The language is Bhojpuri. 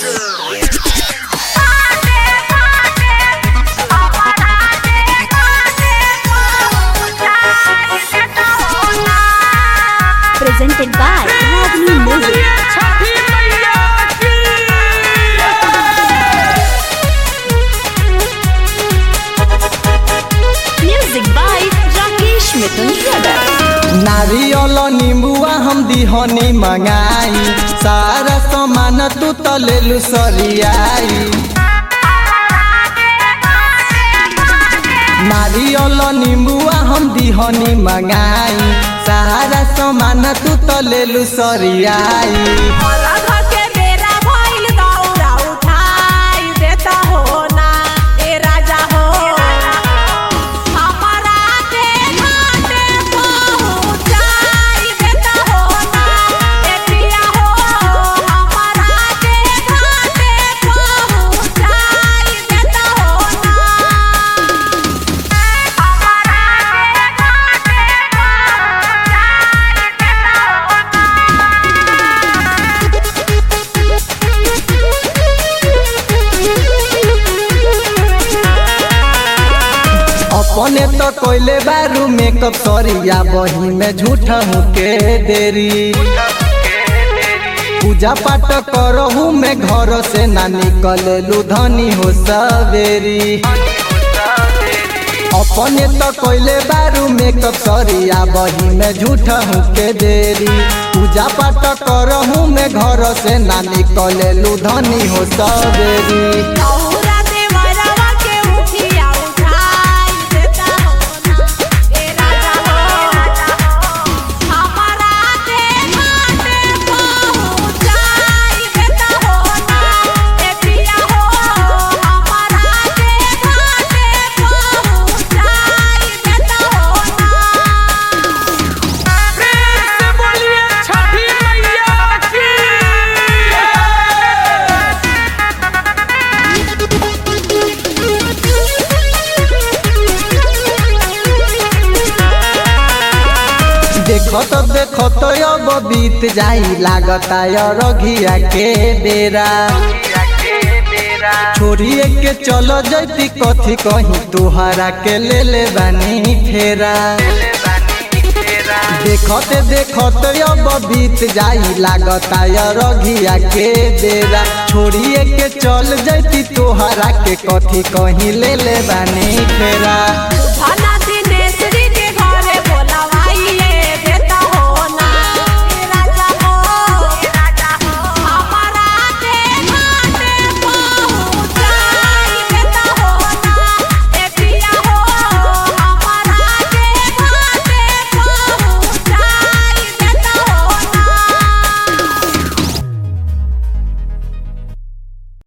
presented by Ragini Music. छठी मैया की Music by Rakesh Mithun Brothers. नारियल निम्बुआ हम दिहनी मंगाई सारा सामान तू तलेलु सरियाई नारियल निम्बुआ हम दिहनी मंगाई सारा सामान तू तलेलु सरियाई के बेरा भइल दौरा उठाई देता हो ना ए राजा हो हमारा के घाटे पहुँचाई देता हो ना ए पिया हो हमारा के घाटे पहुँचाई देता हो ना हमारा के घाटे पहुँचाई देता हो अपने तो कोइले बारू मेकअप सरिया बही में झूठा हूँ के देरी पूजा पाठ करहू में घर से ना निकललू धनी हो सवेरी अपने तो कोइले बारू मेकअप सरिया बही में झूठा हूँ के देरी पूजा पाठ करहू में घर से ना निकललू धनी हो सवेरी औरा देवरवा के उठिया उठाई देता हो ना ए राजा हो हमारा के घाटे पहुँचाई देता हो ना ए पिया हो हमारा के घाटे पहुँचाई देता हो ना प्रेम से बोलिए छठी मैया की देखो तो देखो तो अब बीत जाई लागता रघिया के बेरा छोड़िए के चलो जैती कथी कहीं तुहरा के ले ले बानी फेरा देखते देखते अब बीत जाई लागता रघिया के बेरा छोड़िए के चल जैती तुहरा के कथी कहीं ले ले बानी फेरा धन